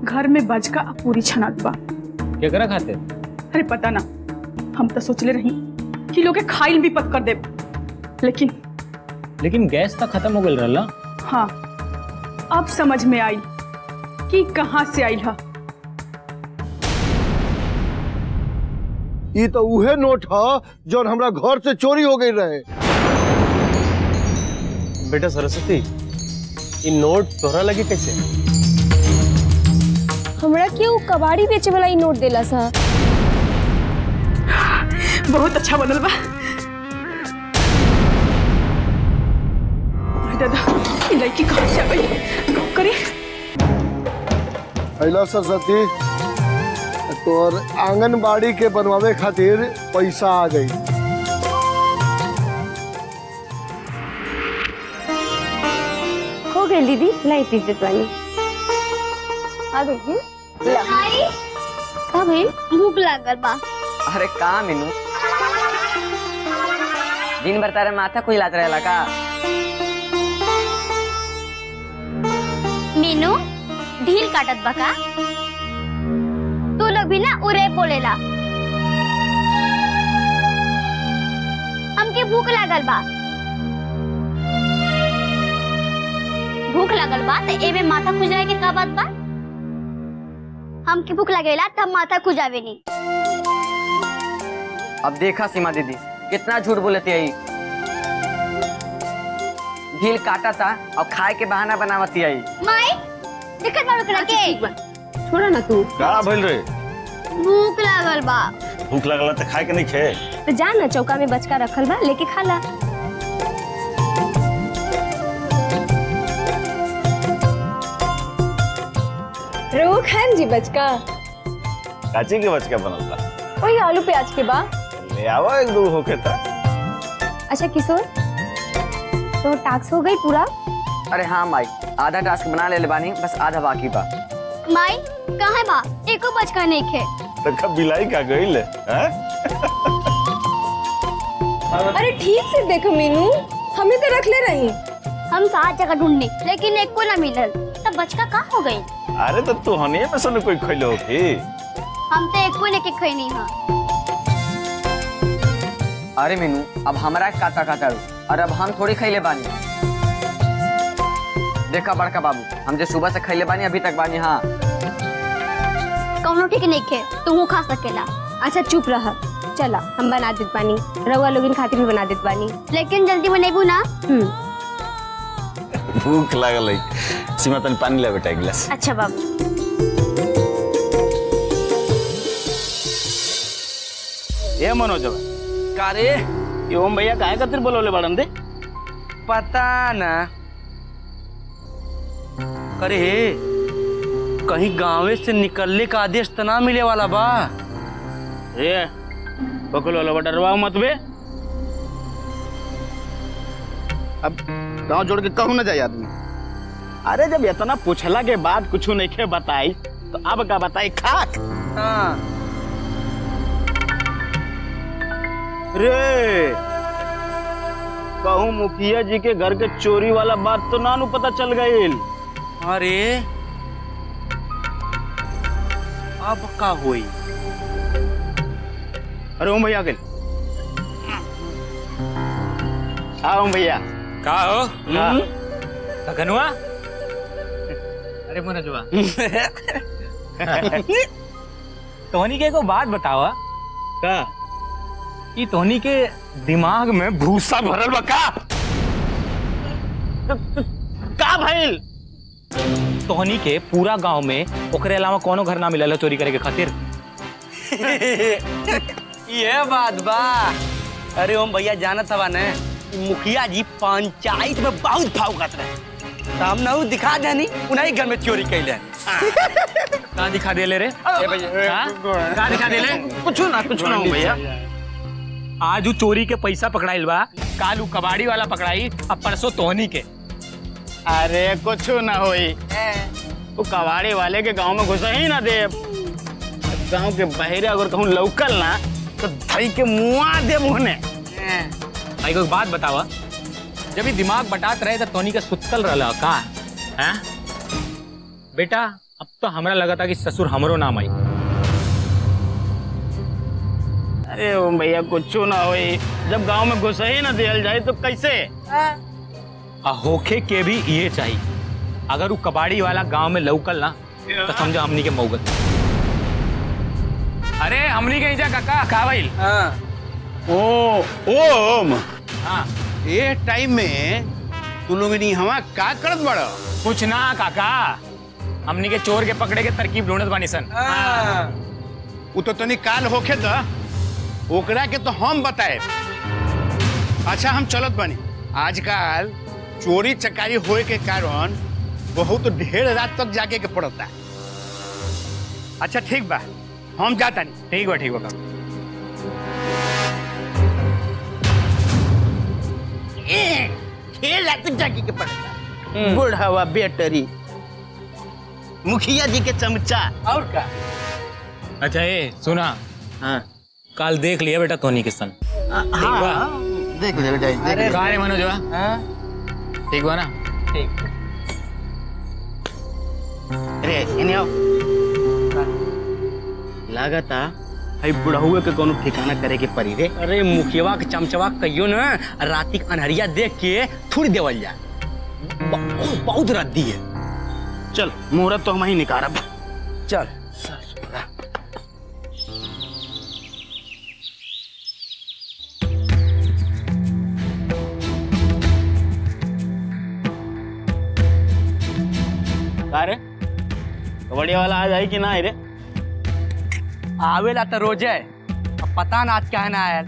घर में बजका आ पूरी छनात बा केकरा खाते अरे पता ना हम तो सोचले रही कि लोग के खाइल भी पक कर दे लेकिन लेकिन गैस तो खत्म हो गई रहला हाँ अब समझ में आई कि कहाँ से आई है ई तो उहे नोट ह जौन हमरा घर से चोरी हो गई रहे बेटा सरस्वती ई नोट तोहरा लगी कैसे हमरा केहू कबाड़ी बेचे वाला ई नोट देला सा बहुत अच्छा बनल बा अरे दादा ये लड़की कहाँ से आ गई कब करी अला सरस्वती तोर आंगनबाड़ी के बनवावे खातिर पैसा आ गई हो गई दीदी लाई पीस देत बानी आ गई जी भाई का भाई भूख लागल बा अरे का मीनू दिन भर तारे माथा कोई लात रहेला का मीनू ढील काटत बा का तू लोग भी ना उरे बोलेला हमके भूख लागल बा भूख लागल बा तो एमे माथा खुजाए के का बात बा हमके भूख लगेला तब माथा खुजावे नी अब देखा सीमा दीदी कितना झूठ बोलती है ई। ढील काटा था और खाए के बहाना बनावती आई माई दिक्कत बा ओकरा के छोड़ा ना तू का भइल रे भूख लागल बा भूख लगला त खाए के नहीं खे तो जा ना चौका में बचका रखल बा लेके खा ला रो खान जी बचका काची के बचका बनल बा वही आलू प्याज के बा ले आवा एक दो होके त अच्छा किशोर तो टास्क हो गई पूरा अरे हाँ माई आधा टास्क बना ले ले बानी बस आधा बाकी बा माई कहाँ बा एको बचका नहीं खे त कब बिलाई का गइल हैं अरे ठीक से देखो मीनू हमें तो रख ले रही हम सात जगह ढूंढनी लेकिन एक को ना मिलल तब बचका कहाँ हो गई अरे तो तू हनिए में सुन कोई खइलो हो की हम तो एक को लेके खई नहीं हाँ अरे मीनू अब हमारा काटा काटा रू और अब हम थोड़ी खैले बानी देखा बड़का बाबू हम जो सुबह से खैले बानी अभी तक बानी हाँ कौनो ठीक नहीं खे तू खा सकेला अच्छा चुप रह चला हम बना देत बानी रउआ लोगिन खातिर भी बना देत बानी लेकिन जल्दी बनेबू ना हम्म भूख लागल है सीमा तनी पानी ले बेटा एक गिलास अच्छा बाबू ए मनोजवा का रे ये ओम भैया काय खातिर बोलवले बाड़न दे पता ना अरे कहीं गांवे से निकलने का आदेश तो ना मिले वाला बा ए बकुल वाला डरवाओ मत बे अब गांव जोड़ के कहूँ ना जाए आदमी अरे जब इतना पूछला के बाद कुछ नहीं के बताई तो अब का बताई खाक हाँ रे कहूँ मुखिया जी के घर के चोरी वाला बात तो नानू पता चल गई अरे अब का हुई अरे ओम भैया गए हाँ ओम भैया का हो हाँ। कखनुआ अरे मनोजवा तोहनी के एगो बात बतावा का कि तोहनी के दिमाग में भूसा भरल बा का का भइल तोहनी के पूरा गांव में ओकरे अलावा कोनो घर ना मिलल चोरी करे के खातिर ये बात बा अरे ओम भैया जानत हवा ने मुखिया जी पंचायत में बहुत भाव करत रहे तो हम ना उ दिखा देनी उन्हीं घर में चोरी कैले का दिखा दे ले रे हाँ? का दिखा दे ले कुछ ना कुछ ना ओम भैया आज उ चोरी के पैसा पकड़ाइल बा काल उ कबाड़ी वाला पकड़ाई अब परसों तोहनी के अरे कुछ ना होई वो कबाड़ी वाले के गांव में घुस ही ना दे गांव के बहरे अगर कहूँ लौकल ना तो धई के मुआ दे मुहने भाई को एक बात बतावा जब ये दिमाग बटात रहे तो तोनी के सुतल रहला का हैं बेटा अब तो हमरा लगा था कि ससुर हमरो नाम आई अरे ओ भैया कुछ ना होई जब गांव में घुस ही ना दियल जाए तो कैसे आ होखे के भी ये चाहिए अगर वो कबाड़ी वाला गांव में लौकल ना तो समझो हमनी के मौगत अरे हमनी के जा काका का भइल ओ ओम हाँ ये टाइम में तू लोग नहीं हवा का करत बड़ा कुछ ना काका हमनी के चोर के पकड़े के तरकीब ढूंढत बानी सन वो तो तनी काल होखे द ओकरा के तो हम बताए अच्छा हम चलत बनी आजकल चोरी चकारी होए के कारण बहुत ढेर रात तक जाके के पड़ता अच्छा ठीक बा हम जाता नहीं ठीक बा ठीक बा काका ढेर रात तक जाके के पड़ता बुढ़ावा बेटरी मुखिया जी के चमचा और का अच्छा ए सुना हाँ कल देख लिया बेटा तोनी के सन ठीक बा देख ले बेटा देख का रे मनोजवा ठीक बा ना अरे इन्हें आओ लागता हई बुढ़हुए के कोनो ठिकाना करे के पड़ी रे अरे मुखियावा के चमचवा कहियो न राती के अनहरिया देख के थूड़ देवल जा ब- बहुत रद्दी है चल मुहूर्त तो हम ही निकारब चल का रे कबड्डी वाला आज आई कि ना आई रे आवेला तो रोजे अब पता ना आज क्या ना आयल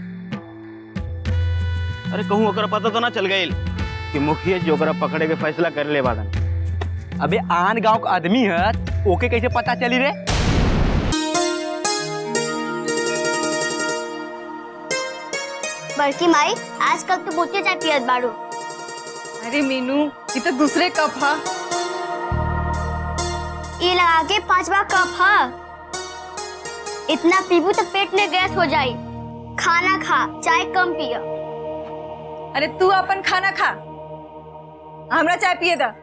अरे कहूँ ओकरा पता तो ना चल गई कि मुखिया जी ओकरा पकड़े के फैसला कर ले बादन अबे आन गांव का आदमी है ओके कैसे पता चली रे बड़की माई आजकल तो बहुते चाय पियत बाड़ू अरे मीनू ये तो दूसरे कप हा ये लगा के पांचवा कप है इतना पीबू तो पेट में गैस हो जाई खाना खा चाय कम पिया अरे तू अपन खाना खा हमरा चाय पिए दा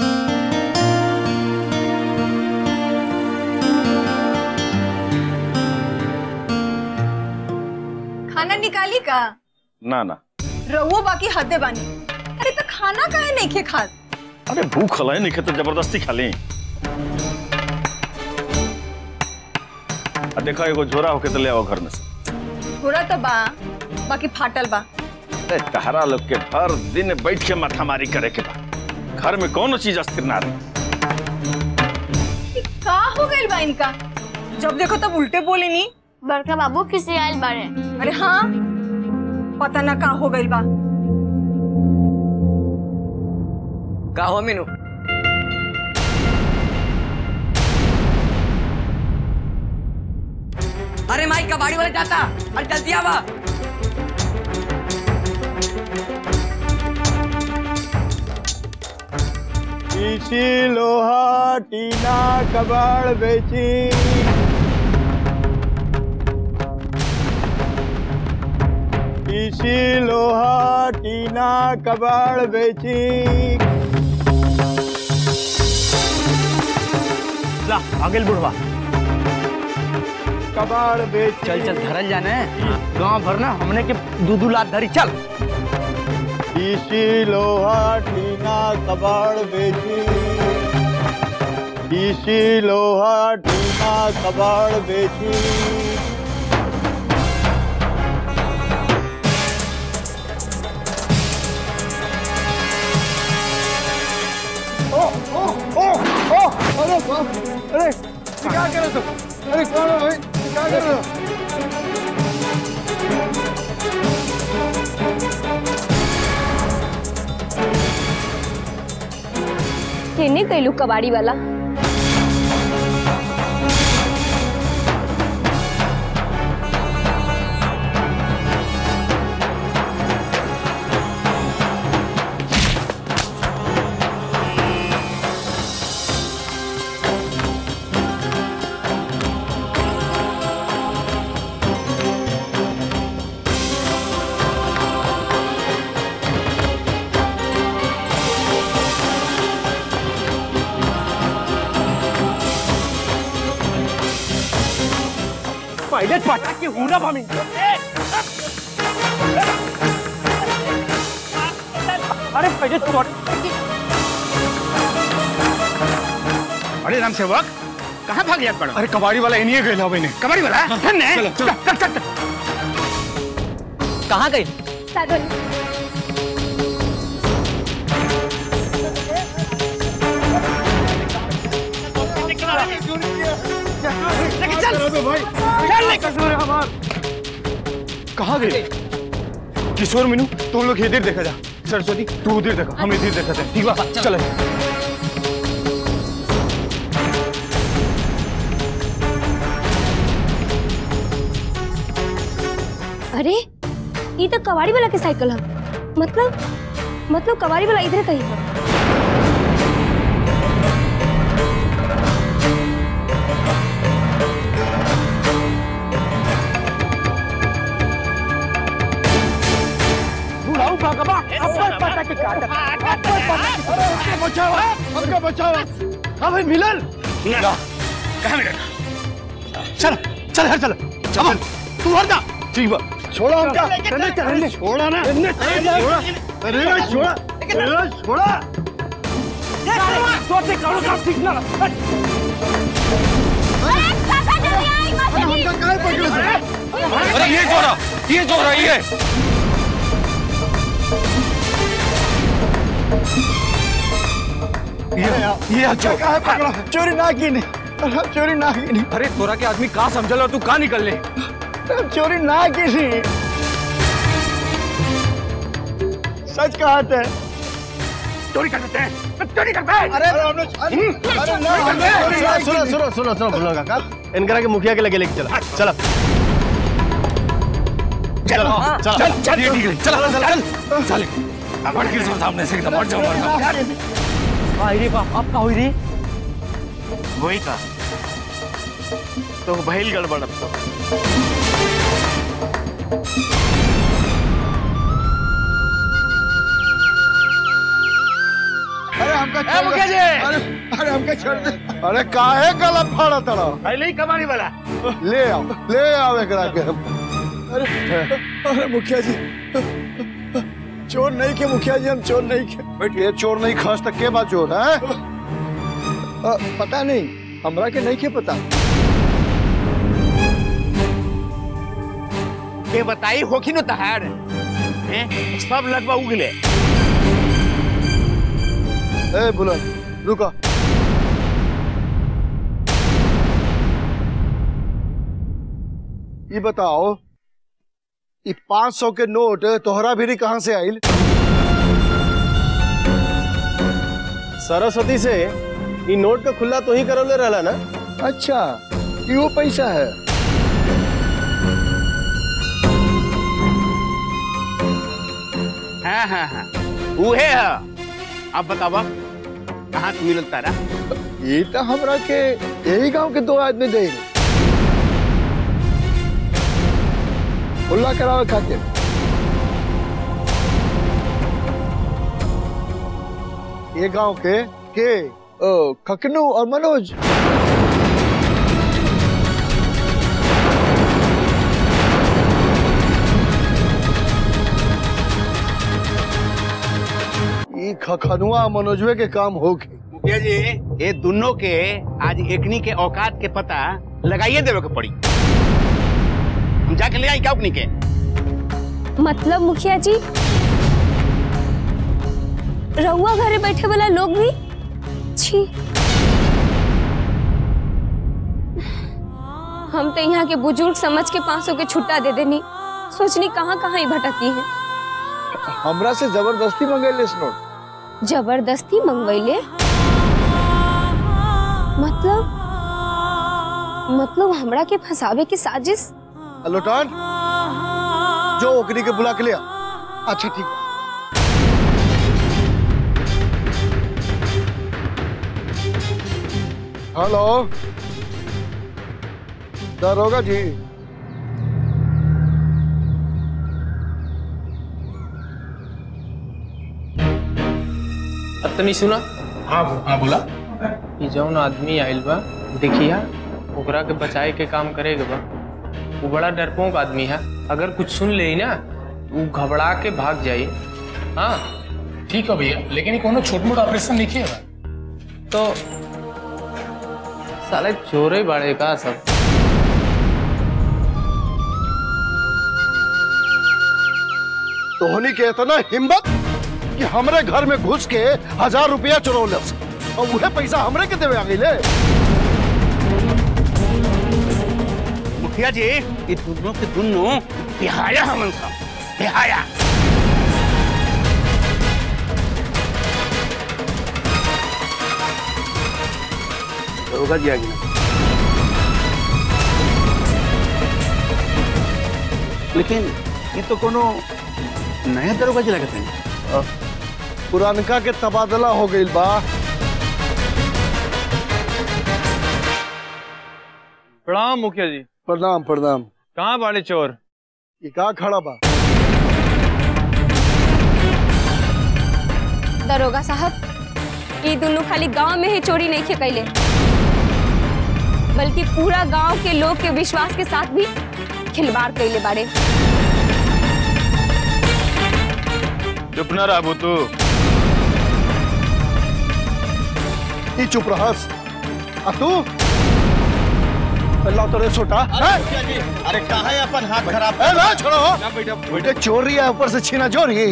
खाना निकाली का ना ना रहुओ बाकी हदे बानी अरे तो खाना काहे नहीं खे खात अरे भूख खलाई नहीं खेते जबरदस्ती खा ली आ देखा एगो झोरा होके तो ले आओ घर में से थोड़ा तो बा बाकी फाटल बा अरे तहरा लोग के हर दिन बैठ के माथा मारी करे के बा घर में कौनो चीज अस्थिर ना रहे ई का हो गइल बा इनका जब देखो तब उल्टे बोले नी बड़का बाबू किसी आयल बारे अरे हाँ पता ना का हो गइल बा का हो मीनू अरे माई कबाड़ी वाले जाता अरे जल्दी आवा इसी लोहा टीना कबाड़ बेची इसी लोहा टीना कबाड़ बेची ला आगे बुढ़वा कबाड़ बेच चल चल धरल जाने गांव भर ना हमने के दू दू लाख धरी चल इसी लोहा टीना कबाड़ बेची इसी लोहा टीना कबाड़ बेची अरे बाप अरे ये क्या कर रहे हो तुम? अरे कौन हो भाई ये क्या कर रहे हो केने कैलू कबाड़ी वाला पहले पटा के हुरा भामी अरे पहले चोट अरे राम सेवक कहाँ भाग याद पड़ा अरे कबाड़ी वाला इन्हीं गए भाई ने कबाड़ी वाला धन ने चलो, चलो। चल चल चल कहाँ गई कहाँ गए किशोर मीनू तुम लोग इधर देखा जा सरस्वती तू उधर देखो हम इधर देखा थे ठीक बा चलो अरे ये तो कबाड़ी वाला के साइकिल है मतलब मतलब कबाड़ी वाला इधर कहीं है बुढ़ाऊ भगवा अपन पटा के काट अपन पटा के बचाओ हमका बचाओ हाँ भाई मिलन कहाँ मिला चल चल हर चल चल तू हर जा ठीक बा छोड़ा हमका चले चल छोड़ा ना छोड़ा अरे ना छोड़ा अरे छोड़ा सोचे करो काम ठीक ना हमका काहे पकड़े से अरे ये जोरा ये जोरा ये ये ये अच्छा काहे पकड़ा चोरी ना की नहीं हम चोरी ना की नहीं अरे तोरा के आदमी कहाँ समझल और तू कहाँ निकल ले हम चोरी ना की नहीं सच कहा थे चोरी कर देते हैं चोरी करता है अरे हमने अरे ना हमने सुनो सुनो सुनो सुनो बोलो काका इनकरा के मुखिया के लगे लेके चला चलो चलो चलो चल चल ये ठीक है चल चल चल चल अपन के सामने से एकदम हट जाओ मर जाओ अरे बाप अब का हुई रे वही का तो भइल गड़बड़ अब तो अरे हमका छोड़ मुखिया जी अरे अरे हमका छोड़ दे अरे काहे गला फाड़ा तड़ा पहले ही कबाड़ी वाला ले आओ ले आओ एकरा के हम अरे अरे मुखिया जी चोर नहीं के मुखिया जी हम चोर नहीं के बैठिए चोर नहीं खास तक के बात चोर है अ, पता नहीं हमरा के नहीं के पता के बताई होखी न तहार हैं? सब लगवा उगले ए बुलंद रुको ये बताओ ये पांच सौ के नोट तोहरा भी कहाँ से आइल सरस्वती से ई नोट का खुला तो ही करवले रहला ना अच्छा ये वो पैसा है हाँ हाँ हाँ उहे है अब बतावा कहाँ से मिलल तारा ये तो हमरा के यही गांव के दो आदमी दे खुला करावे खातिर ये गांव के के ओ, खकनू और मनोज ये खखनुआ मनोजवे के काम होके मुखिया जी ये दोनों के आज एकनी के औकात के पता लगाइए देवे के पड़ी हम जाके ले आई क्या अपनी के मतलब मुखिया जी रहुआ घरे बैठे वाला लोग भी छी हम तो यहाँ के बुजुर्ग समझ के पाँच सौ के छुट्टा दे देनी सोचनी कहाँ कहाँ ही भटकी है हमरा से जबरदस्ती मंगेले इस नोट जबरदस्ती मंगवैले मतलब मतलब हमरा के फंसावे की साजिश लोटान जो ओकरी के बुला के लिया अच्छा ठीक है हेलो दरोगा जी अब तनी सुना हाँ हाँ बोला कि जौन आदमी आइल बा देखिया ओकरा के बचाए के काम करेगा बा वो बड़ा डरपोक आदमी है अगर कुछ सुन ले ना वो घबरा के भाग जाई हाँ ठीक है भैया लेकिन ये कोनो छोट मोट ऑपरेशन नहीं किया तो साले चोरे बड़े का सब तोहनी के इतना हिम्मत कि हमरे घर में घुस के हजार रुपया चुरौले और वह पैसा हमरे के देवे आ गई मुखिया जी ये दोनों के दोनों बिहाया हमन का बिहाया होगा जी आगे लेकिन ये तो कोनो नया दरोगा जी लगते हैं पुरानका के तबादला हो गई बा प्रणाम मुखिया जी प्रणाम प्रणाम कहाँ बाड़े चोर ये का खड़ा बा दरोगा साहब ये दोनों खाली गांव में ही चोरी नहीं खे कैले बल्कि पूरा गांव के लोग के विश्वास के साथ भी खिलवाड़ कैले बाड़े चुप ना रहा तू ई चुप रहस आ तू अल्लाह तोरे छोटा अरे कहा है अपन हाथ खराब ए ना छोड़ो बेटे चोरी है ऊपर से छीना चोरी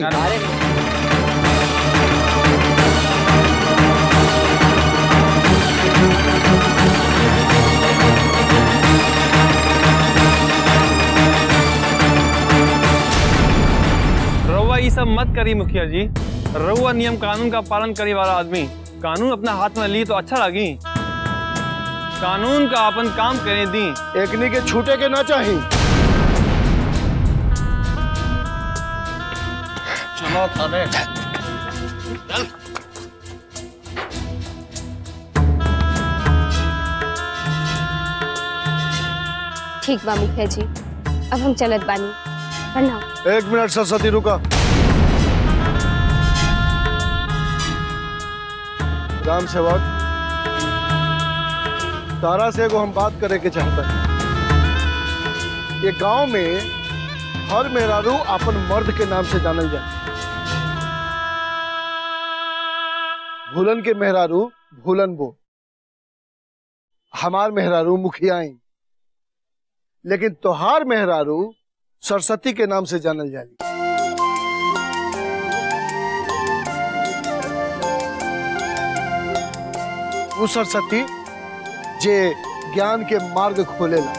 रउआ ये सब मत करी मुखिया जी रउआ नियम कानून का पालन करे वाला आदमी कानून अपना हाथ में ली तो अच्छा लगी कानून का अपन काम करे दी एकनी के छूटे के ना चाही चलो थाने ठीक बा मुखिया जी अब हम चलत बानी प्रणाम एक मिनट सरस्वती रुका राम सेवक तारा से एगो हम बात करे के चाहता हैं ये गांव में हर मेहरारू अपन मर्द के नाम से जानल जाए भूलन के मेहरारू भूलन बो हमार मेहरारू मुखियाई लेकिन तोहार मेहरारू सरस्वती के नाम से जानल जाली वो सरस्वती जे ज्ञान के मार्ग खोलेला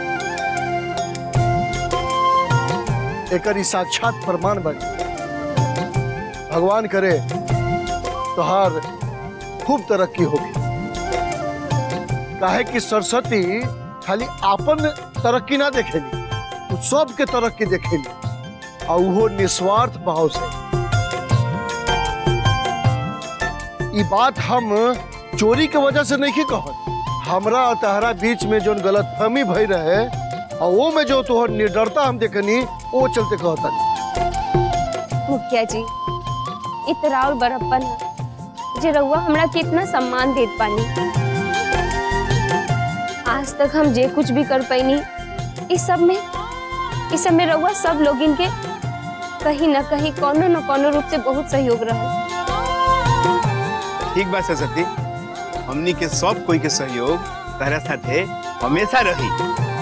एकर ई साक्षात प्रमाण बने भगवान करे तोहार खूब तरक्की होगी काहे कि सरस्वती खाली आपन तरक्की ना देखेली उ सबके तरक्की देखेली और वो निस्वार्थ भाव से ई बात हम चोरी के वजह से नहीं कहत हमरा और तहरा बीच में जो गलत फहमी भई रहे और वो में जो तोहर निडरता हम देखनी वो चलते कहता मुखिया जी इतरा और बड़प्पन है जे रउआ हमरा कितना सम्मान देत पानी आज तक हम जे कुछ भी कर पैनी इस सब में इस सब में रउआ सब लोग इनके कहीं न कहीं कोनो न कोनो रूप से बहुत सहयोग रहा ठीक बात सरस्वती हमनी के सब कोई के सहयोग तरह साथे हमेशा रही